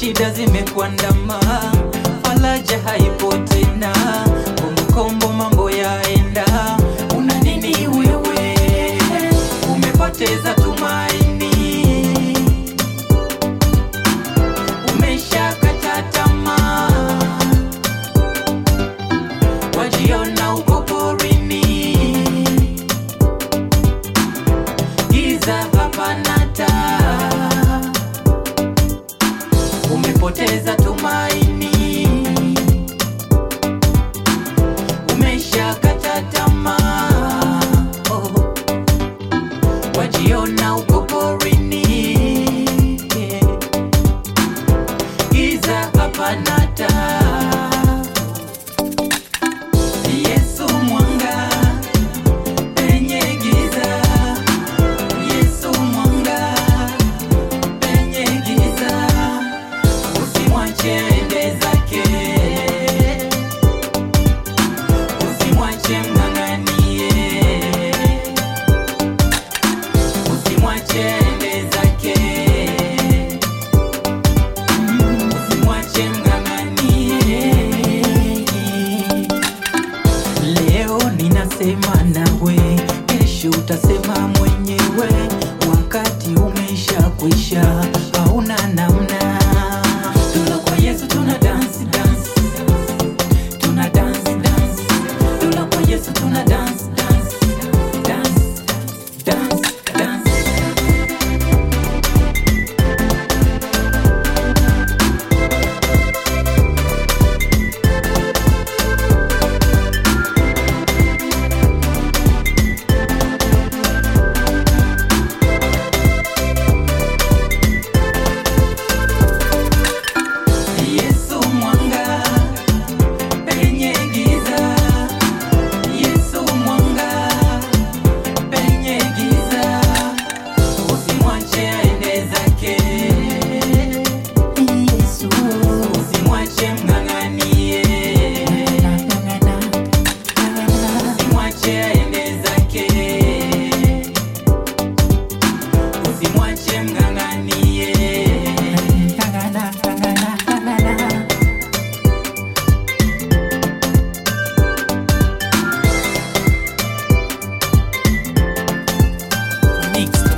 shida zimekuandama, faraja haipo tena, kombokombo mambo yaenda. Una nini wewe? Umepoteza tumaini, umeshakata tamaa, wajiona uko porini, giza hapana taa umepoteza tumaini, umeshakata tamaa, oh. wajiona uko porini, giza hapana taa. Yesu mwanga penye giza, Yesu mwanga penye giza usimwache ende zake, usimwache mng'ang'anie, usimwache ende zake, usimwache mng'ang'anie. Leo ninasema nawe, kesho utasema mwenyewe, wakati umesha kwisha, hauna namna. Tuna kwa Yesu tuna dance dance, tuna dance dance, tuna kwa Yesu tuna dance dance, dance dance dance. Yesu mwanga penye giza, Yesu mwanga penye giza, usimwache aende zake. Yesu usimwache mng'ang'anie, usimwache aende zake, usimwache mng'ang'anie. Mixed